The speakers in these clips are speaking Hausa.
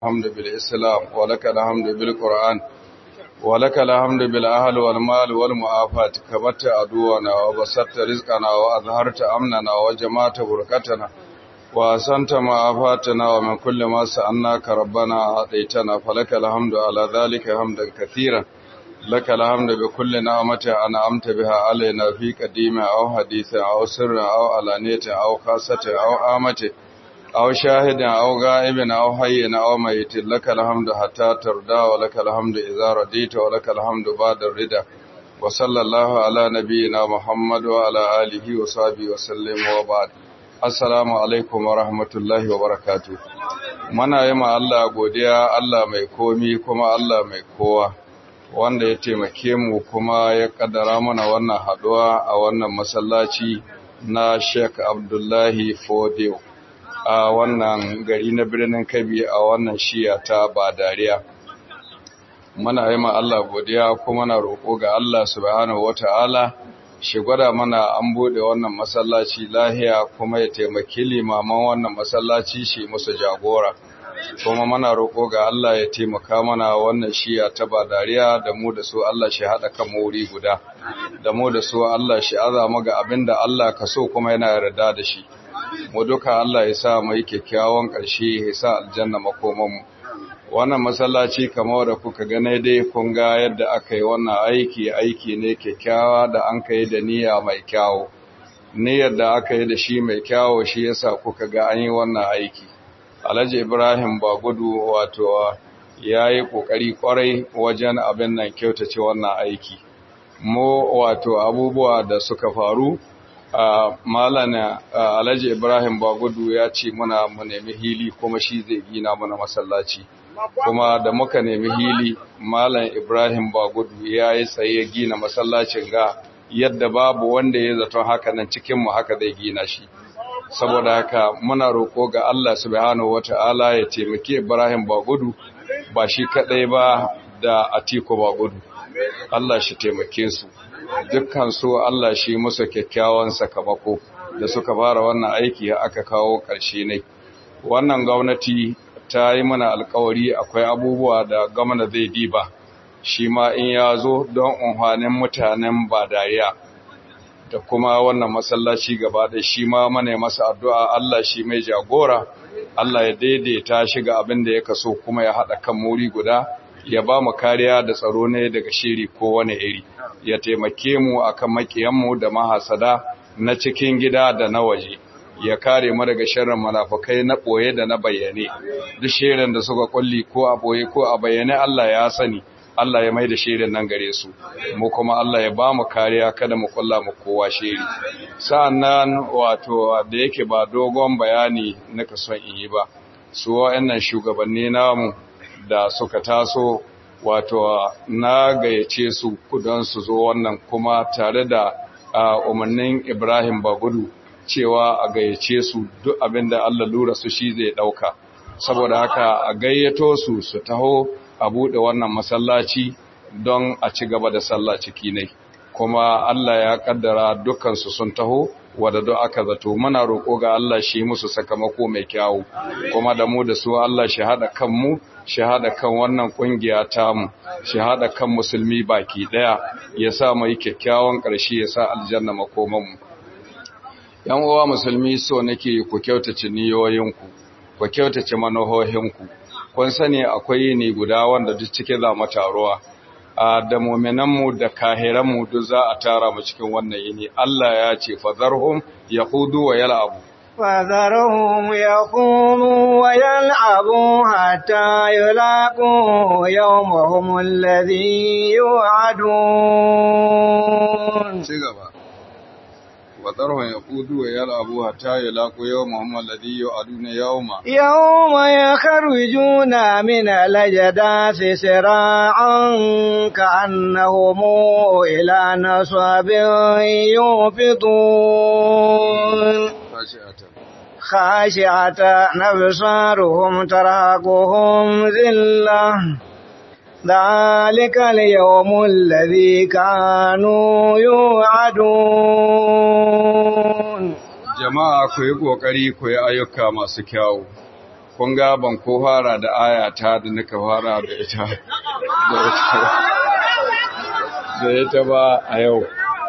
الحمد بالإسلام ولك الحمد بالقرآن ولك الحمد بالأهل والمال والمعافاة كبت عدونا وبسطت رزقنا وأظهرت أمننا وجمعت بركتنا وأحسنت معافاتنا ومن كل ما سألناك ربنا أعطيتنا فلك الحمد على ذلك حمدا كثيرا لك الحمد بكل نعمة أنعمت بها علينا في قديم أو حديث أو سر أو علانية أو خاصة أو آمة أو شاهد أو غائب أو حي أو ميت لك الحمد حتى ترضى ولك الحمد إذا رضيت ولك الحمد بعد الرضا وصلى الله على نبينا محمد وعلى آله وصحبه وسلم وبعد Assalamu alaikum wa rahmatullahi wa barakatu. Mana yi ma Allah godiya Allah mai komi kuma Allah mai kowa, wanda ya taimake mu kuma ya kaddara mana wannan haɗuwa a wannan masallaci na Sheikh Abdullahi Fodew a wannan gari na birnin Kabi a wannan shiya ta Badariya. Mana yi ma Allah godiya kuma na roƙo ga Allah subhanahu wa ta'ala shi gwada mana an bude wannan masallaci lahiya kuma ya taimaki limaman wannan masallaci shi musu jagora kuma mana roƙo ga Allah ya taimaka mana wannan shiya ta badariya da mu da su Allah shi haɗa kan wuri guda da mu da su Allah shi azama ga abin da Allah ka so kuma yana yarda da shi mu duka Allah ya sa mu yi kyakkyawan ƙarshe ya sa aljanna makomanmu wannan masallaci kamar da kuka gane dai kun ga yadda aka yi wannan aiki aiki ne kyakkyawa da an kai da niyya mai kyawu niyyar da aka yi da shi mai kyawu shi yasa kuka ga an yi wannan aiki alhaji ibrahim ba gudu wato ya yi ƙoƙari ƙwarai wajen abin nan kyautace wannan aiki mu wato abubuwa da suka faru a malana alhaji ibrahim ba gudu ya ce muna mu nemi hili kuma shi zai gina mana masallaci kuma da muka nemi hili malam ibrahim bagudu ya yi tsaye gina masallacin ga yadda babu wanda ya zato haka nan cikinmu haka zai gina shi saboda haka muna roƙo ga allah subhanahu wata'ala ya taimake ibrahim bagudu ba shi kaɗai ba da atiku bagudu allah shi taimake su dukkan su allah shi musu kyakkyawan sakamako da suka fara wannan aiki aka kawo ƙarshe ne wannan gwamnati ta yi mana alkawari akwai abubuwa da gwamna zai diba shi ma in ya zo don unhwanin mutanen badariya da kuma wannan masallaci gaba da shi ma mana masa addu'a Allah shi mai jagora Allah ya daidaita shi ga abin da ya kaso kuma ya haɗa kan muri guda ya ba mu kariya da tsaro ne daga shiri ko wani iri ya taimake mu akan makiyanmu da mahasada na cikin gida da na waje ya kare mu daga sharrin munafukai na boye da na bayyane duk shirin da suka kulli ko a boye ko a bayyane Allah ya sani Allah ya mai da shirin nan gare su mu kuma Allah ya ba mu kariya kada mu kulla mu kowa shiri sa'annan wato da yake ba dogon bayani nika son in yi ba su wa'annan shugabanni namu da suka taso wato na gayyace su kudan su zo wannan kuma tare da umarnin Ibrahim Bagudu cewa a gayyace su duk abin da Allah lura su shi zai ɗauka saboda haka a gayyato su su taho a buɗe wannan masallaci don a ci gaba da sallah ciki ne kuma Allah ya kaddara dukansu sun taho wadda duk aka zato muna roƙo ga Allah shi musu sakamako mai kyawu kuma da mu da su Allah shi haɗa kanmu shi haɗa kan wannan ƙungiya tamu shi haɗa kan musulmi baki ɗaya ya sa mu yi kyakkyawan ƙarshe ya sa aljanna makomanmu ‘yan uwa musulmi so nake ku kyautace niyoyinku, ku kyautace manohohinku, kun sani akwai ne guda wanda duk cike za mu taruwa, a da mominanmu da kahiranmu duk za a tara mu cikin wannan yini, Allah ya ce, fazarhum ya hudu wa yala abu. فذرهم يقوموا ويلعبوا حتى يلاقوا يومهم الذي يوعدون وذرهم يقودوا ويلعبوا حتى يلاقوا يومهم الذي يوعدون يوما يوم يخرجون من الأجداث سراعا كأنهم إلى نصب يوفضون خاشعة أبصارهم ترهقهم ذلة ذلك اليوم الذي كانوا يوعدون jama'a ku yi ƙoƙari ku yi ayyuka masu kyawu kun ga ban ko fara da aya ta da nika fara da ita da ita da ita ba a yau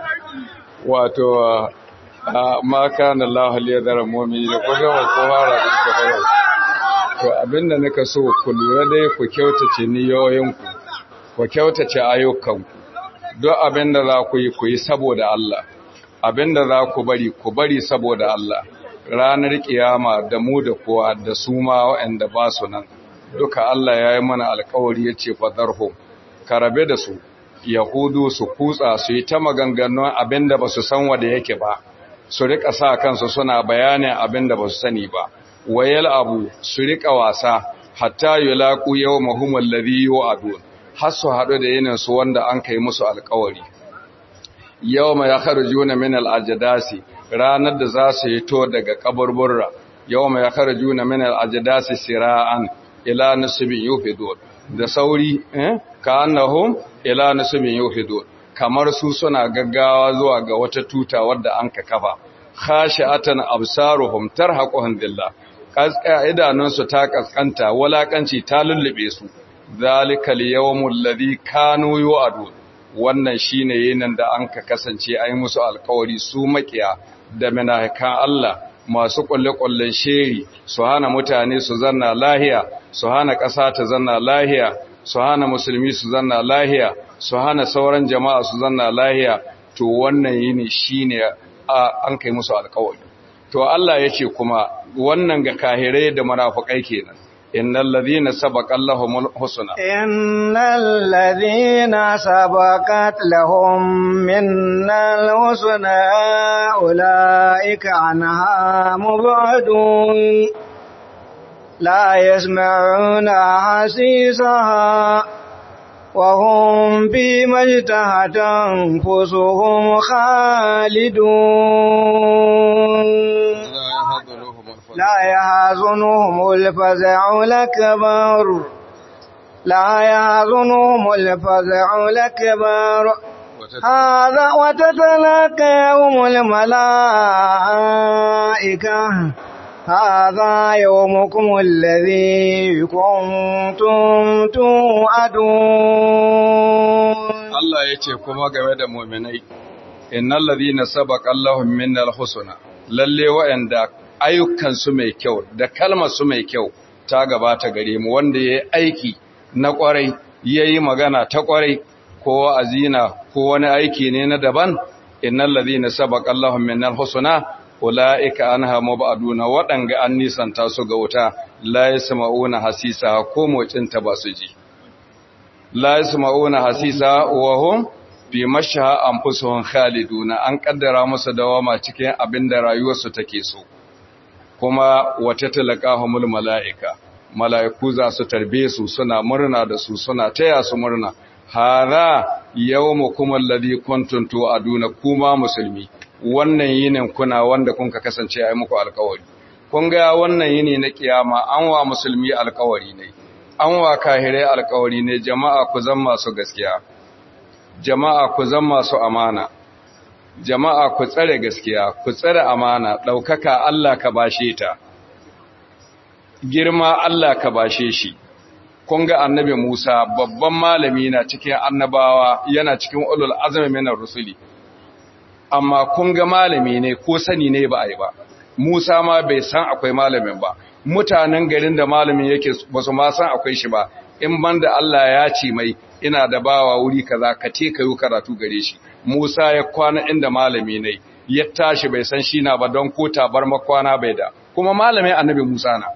wato ma kana Allah liyadara mu'mini da kun ga ban ko fara da ita ba yau to abinda nika so ku lura dai ku kyautace niyoyinku ku kyautace ayyukanku duk abinda za ku yi ku yi saboda Allah abinda za ku bari ku bari saboda Allah ranar kiyama da mu da kowa da su ma waɗanda ba su nan duka Allah ya yi mana alkawari ya ce fadarhum ka rabe da su yahudu su kutsa su yi ta maganganun abinda ba su san wanda yake ba su rika sa kansu suna bayanin abinda ba su sani ba wayal abu su rika wasa hatta yulaqu yawmahum alladhi yu'adun har su haɗu da yinin su wanda an kai musu alkawari yawma yakhrujuna min al-ajdasi ranar da za su hito daga kaburburra yawma yakhrujuna min al-ajdasi sira'an ila nasbin yufidun da sauri eh ka annahum ila nasbin yufidun kamar su suna gaggawa zuwa ga wata tuta wadda an ka kafa khashi'atan absaruhum tarhaquhum billah kaska idanunsu ta kaskanta walakanci ta lullube su zalikal yawmul ladhi kanu yu'adun wannan shine yinin da an ka kasance ai musu alkawari su makiya da minahikan Allah masu kulle-kullen sheri su hana mutane su zanna lahiya su hana ƙasa ta zanna lahiya su hana musulmi su zanna lahiya su hana sauran jama'a su zanna lahiya to wannan yini shine an kai musu alkawari to Allah yake kuma wannan ga kahirai da munafikai kenan innal ladhina sabaqa lahumul husna innal ladhina sabaqat lahum minnal husna ulaika anha mubadun la yasma'una hasisaha وهم فيما اجتهت أنفسهم خالدون لا يحزنهم الفزع الأكبر لا يحزنهم الفزع الأكبر هذا وتتلاقيهم الملائكة هذا يومكم الذي كنتم توعدون Allah ya ce kuma game da muminai, Innal ladhina sabaqa Allahum minnal husna lalle wa'anda ayyukansu mai kyau da kalmarsu mai kyau ta gabata gare mu wanda ya yi aiki na kwarai ya yi magana ta kwarai ko azina ko wani aiki ne na daban innal ladhina sabaqa Allahum minnal husna ulaika anha mubaduna wadanga an nisanta su ga wuta la yasma'una hasisa ko mocin ta ba su ji la yasma'una hasisa wa hum bi mashaha anfusuhum khaliduna an kaddara musu dawama cikin abinda rayuwarsu take so kuma wata talaqahumul malaika malaiku za su tarbe su suna murna da su suna taya su murna hada yawmukum alladhi kuntum tu'aduna kuma musulmi wannan yinin kuna wanda kun ka kasance ai muku alkawari kun ga wannan yini na kiyama an wa musulmi alkawari ne an wa kahirai alkawari ne jama'a ku zan masu gaskiya jama'a ku zan masu amana jama'a ku tsare gaskiya ku tsare amana ɗaukaka Allah ka bashe ta girma Allah ka bashe shi kun ga annabi Musa babban malami na cikin annabawa yana cikin ulul azmi minar rusuli amma kun ga malami ne ko sani ne ba a yi ba Musa ma bai san akwai malamin ba mutanen garin da malamin yake ba su ma san akwai shi ba in banda Allah ya ce mai ina da bawa wuri kaza ka ce ka yi karatu gare shi Musa ya kwana inda malami ne ya tashi bai san shi na ba don ko tabar makwana bai da kuma malamin annabi Musa na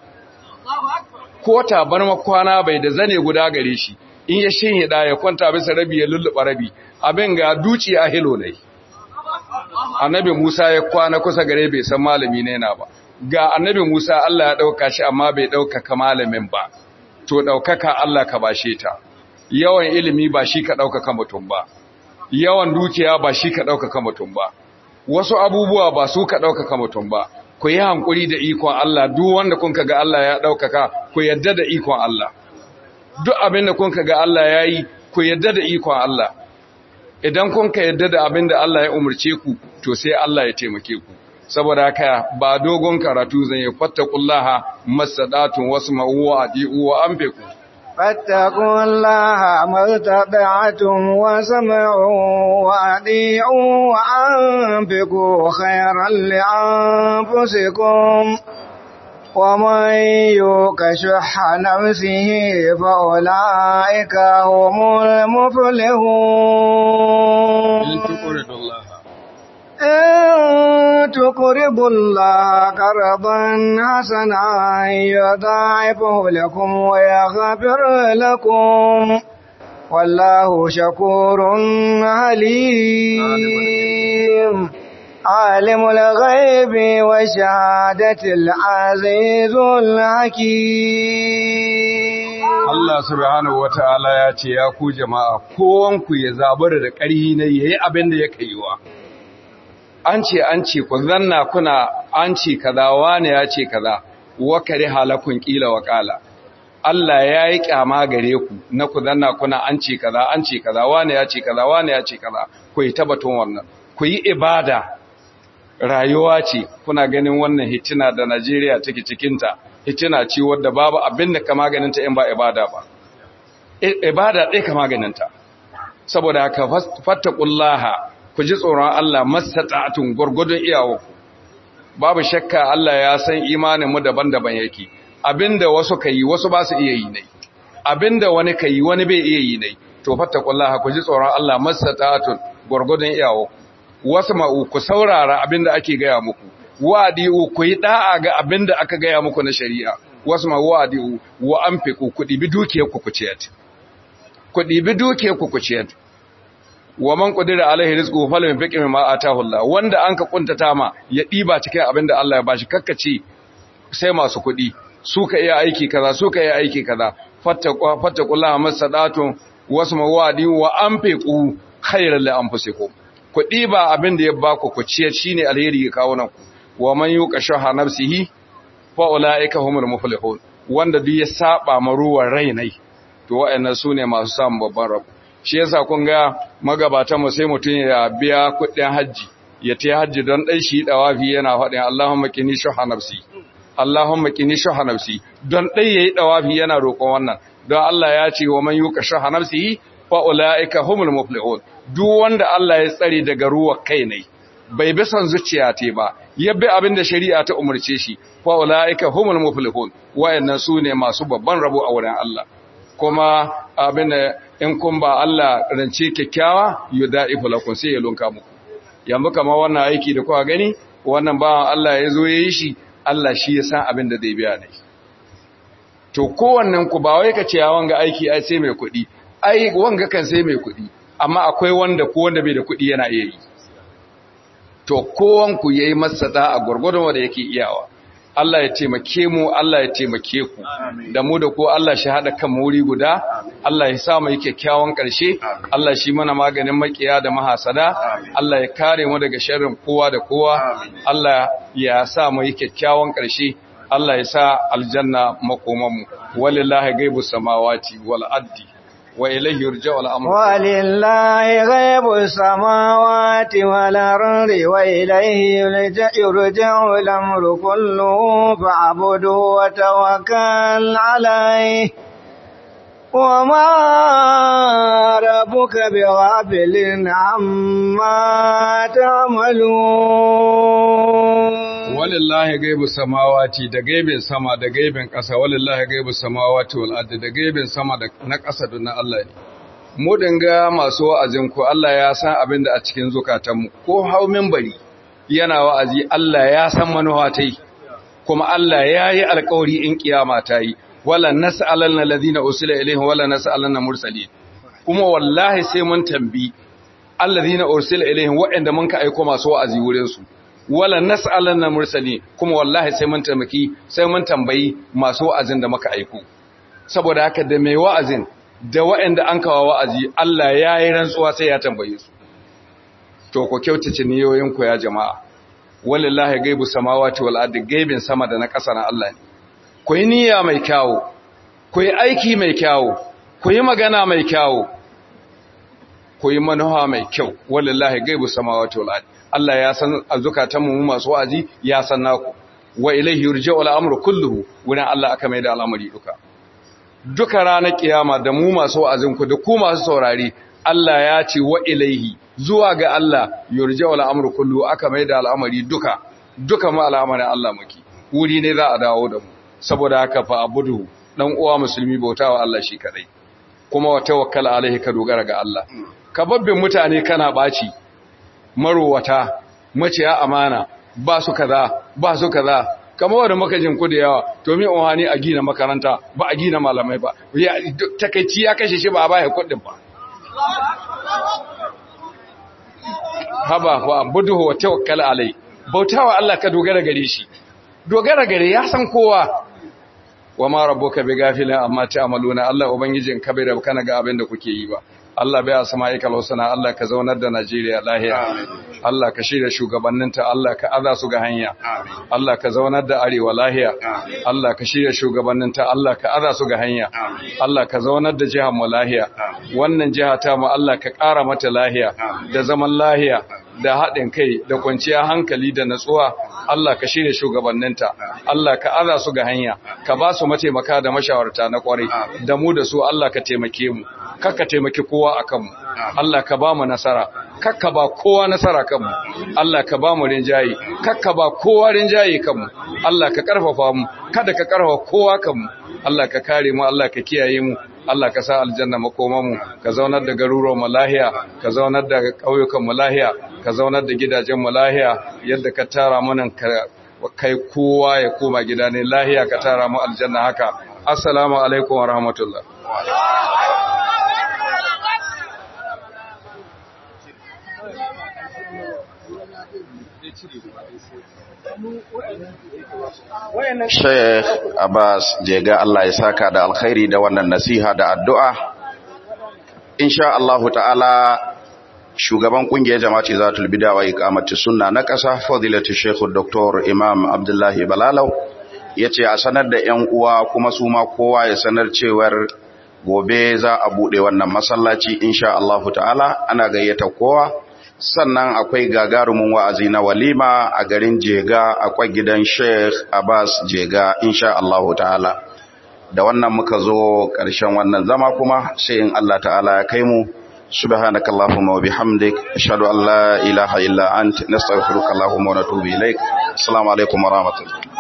ko tabar makwana bai da zane guda gare shi in ya shinhida ya kwanta bisa rabi ya lulluɓa rabi abin ga duci a hilo ne annabi Musa ya kwana kusa gare bai san malami ne na ba ga annabi Musa Allah ya ɗauka shi amma bai ɗaukaka malamin ba to ɗaukaka Allah ka bashe ta yawan ilimi ba shi ka ɗaukaka mutum ba yawan dukiya ba shi ka ɗaukaka mutum ba wasu abubuwa ba su ka ɗaukaka mutum ba ku yi hankuri da ikon Allah duk wanda kun ga Allah ya ɗaukaka ku yadda da ikon Allah duk abin da kun ga Allah ya yi ku yadda da ikon Allah idan kun ka yadda da abin da Allah ya umarce ku to sai Allah ya taimake ku saboda haka ba dogon karatu zan yi fattakullaha masadatun wasu ma'uwa adi'u wa anfiqu فاتقوا الله ما استطعتم وسمعوا وأطيعوا وأنفقوا خيرا لأنفسكم ومن يوق شح نفسه فأولئك هم المفلحون إن تقرضوا الله قرضا حسنا يضاعفه لكم ويغفر لكم والله شكور عليم عالم الغيب والشهادة العزيز الحكيم Allah subhanahu wata'ala ya ce ya ku jama'a kowanku ya zabura da ƙarhi ne yayi abin da yake yiwa an ce an ce ku zanna kuna an ce kaza wani ya ce kaza wa kare halakun kila wa kala Allah ya yi kyama gare ku na ku zanna kuna an ce kaza an ce kaza wani ya ce kaza wani ya ce kaza ku yi tabbatun wannan ku yi ibada rayuwa ce kuna ganin wannan hitina da Najeriya take cikinta hitina ce wadda babu abin da ka maganinta in ba ibada ba ibada ɗaya ka maganinta saboda haka fattakullaha ku ji tsoron Allah mastata'atun gurgudun iyawo babu shakka Allah ya san imanin mu daban-daban yake abinda wasu kai wasu ba su iya yi ne abinda wani kai wani bai iya yi ne to fattakullaha ku ji tsoron Allah mastata'atun gurgudun iyawo wasu ma'u ku saurara abinda ake gaya muku wadi'u ku yi da'a ga abinda aka gaya muku na shari'a wasu ma wadi'u wa anfiqu ku dibi dukiyar ku ku ciyar ku dibi dukiyar ku ku ciyar wa man qadira alaihi rizquhu falyunfiq mimma ataahu Allah wanda anka kuntata ma ya diba cikin abinda Allah ya bashi kakkace sai masu kuɗi su ka iya aiki kaza su ka iya aiki kaza fattaqu fattaqullaha masadatu wasu mawadi wa anfiqu khayran li anfusikum ku diba abinda ya baku ku ciyar shine alheri ga kawunan ku wa man yuqa shaha nafsihi fa ulaika humul muflihun wanda duk ya saba maruwar rainai to wa'annan sune masu samun babban rabo shi yasa kun ga magabatan mu sai mutun ya biya kuɗin haji ya tayi haji don dai shi dawafi yana faɗin Allahumma qini shuha nafsi Allahumma qini shuha nafsi don dai yayi dawafi yana roƙon wannan don Allah ya ce wa man yuqa shuha nafsihi fa ulaika humul muflihun duk wanda Allah ya tsare daga ruwa kai ne bai bi son zuciya te ba ya bi abin da shari'a ta umarce shi fa ulaika humul muflihun wayannan sune masu babban rabo a wurin Allah kuma abin da in kun ba Allah rance kyakkyawa yudaifu lakum sai ya lunka muku yanzu kamar wannan aiki da kuka gani wannan ba Allah ya zo yayi shi Allah shi ya san abin da zai biya ne to kowannen ku ba wai ka ce ya wanga aiki ai sai mai kuɗi ai wanga kan sai mai kuɗi amma akwai wanda ko wanda bai da kuɗi yana iya yi to kowanku ya yi masa da a gwargwadon wanda yake iyawa Allah ya taimake mu Allah ya taimake ku da mu da ku Allah shi haɗa kan wuri guda Allah ya sa mu yi kyakkyawan ƙarshe Allah shi mana maganin makiya da mahasada Allah ya kare mu daga sharrin kowa da kowa Allah ya sa mu yi kyakkyawan ƙarshe Allah ya sa aljanna makomanmu walillahi gaibus samawati wal ardi وإليه يرجع الأمر ولله غيب السماوات والأرض وإليه يرجع, يرجع الأمر كله فاعبده وتوكل عليه وما ربك بغافل عما تعملون walillahi gaibu samawati da gaibin sama da gaibin ƙasa walillahi gaibu samawati wal ardi da gaibin sama da na ƙasa da na Allah ne mu dinga masu wa'azin ku Allah ya san abin da a cikin zukatanmu ko hau minbari yana wa'azi Allah ya san manuwa ta yi kuma Allah ya yi alƙawari in kiyama ta yi wala nas'alanna alladhina usila ilaihim wala nas'alanna mursalin kuma wallahi sai mun tambi alladhina ursila ilaihim wa'anda mun ka aika masu wa'azi wurin su wala nas'alanna mursali kuma wallahi sai mun tamaki sai mun tambayi masu wa'azin da muka aiko saboda haka da mai wa'azin da wa'anda an kawo wa'azi Allah ya yi rantsuwa sai ya tambaye su to ku kyautace niyoyin ku ya jama'a wallahi gaibu samawati wal ardi gaibin sama da na ƙasa na Allah ne ku yi niyya mai kyawu ku yi aiki mai kyawu ku yi magana mai kyawu ku yi manuha mai kyau wallahi gaibu samawati wal ardi Allah ya san azukatan mu masu wa'azi ya san naku wa ilayhi yurja'u al-amru kulluhu wurin Allah aka mai da al'amari duka duka ranar kiyama da mu masu wa'azin ku da ku masu saurari Allah ya ce wa ilaihi zuwa ga Allah yurja'u al-amru kulluhu aka mai da al'amari duka duka mu al'amarin Allah muke wuri ne za a dawo da mu saboda haka fa abudu dan uwa musulmi bautawa Allah shi kadai kuma wa tawakkal alaihi ka dogara ga Allah ka babbe mutane kana baci marowata maciya amana ba su kaza ba su kaza kamar wanda muka jin ku da yawa to mi wani a gina makaranta ba a gina malamai ba ya takeici ya kashe shi ba a baya kuɗin ba haba wa abuduhu wa tawakkal alai bautawa Allah ka dogara gare shi dogara gare ya san kowa wa ma rabbuka bi gafilin amma ta'maluna Allah ubangijin ka bai da kana ga abin da kuke yi ba Allah bai asma'ikal husna Allah ka zaunar da Najeriya lahiya Allah ka shirya shugabanninta Allah ka aza su ga hanya Allah ka zaunar da arewa lahiya Allah ka shirya shugabanninta Allah ka aza su ga hanya Allah ka zaunar da jihar mu lahiya wannan jiha ta mu Allah ka ƙara mata lahiya da zaman lahiya da haɗin kai da kwanciyar hankali da natsuwa Allah ka shirya shugabanninta Allah ka aza su ga hanya ka ba su mataimaka da mashawarta na kwarai da mu da su Allah ka taimake mu kakka taimaki kowa a kanmu Allah ka ba mu nasara kakka ba kowa nasara kanmu Allah ka ba mu rinjaye kakka ba kowa rinjaye kanmu Allah ka karfafa mu kada ka karfafa kowa kanmu Allah ka kare mu Allah ka kiyaye mu Allah ka sa aljanna makoma mu ka zaunar da garuruwan mu lahiya ka zaunar da ƙauyukan mu lahiya ka zaunar da gidajen mu lahiya yadda ka tara mu nan ka kai kowa ya koma gida ne lahiya ka tara mu aljanna haka assalamu alaikum wa rahmatullah Sheikh Abbas Jega Allah ya saka da alkhairi da wannan nasiha da addu'a. Insha Allah ta'ala shugaban kungiyar jama'ati zatul bid'a wa iqamati sunna na ƙasa fadilatu Sheikh Dr. Imam Abdullahi Balalau yace a sanar da ƴan uwa kuma su ma kowa ya sanar cewar gobe za a bude wannan masallaci insha Allah ta'ala ana gayyata kowa sannan akwai gagarumin wa'azi na walima a garin Jega akwai gidan Sheikh Abbas Jega insha Allah ta'ala da wannan muka zo ƙarshen wannan zama kuma sai in Allah ta'ala ya kai mu subhanaka allahumma wa bihamdik ashhadu an la ilaha illa ant nastaghfiruka allahumma wa natubu ilaik assalamu alaikum wa rahmatullahi